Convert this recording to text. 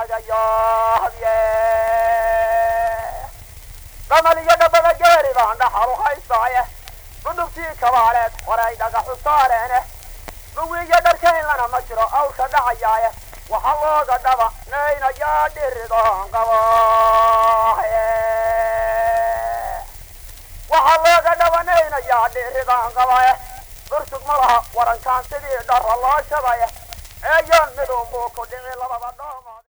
laga yaabye damal iyo dhabada geeri baan dhaxal u haystaaye gudubtii kabaaleed horay dhagaxu saareene dhuwiiyo dharkaynlana ma jiro awrka dhacayaaye waxaa looga dhaba naynayaa dhiridoon qabaaye waxaa looga dhabanaynayaa dhiridaan qabaye dursug ma laha warankaan sidii dharra loo shabaye eeyoon midunbuu ku dhici labada dhoomood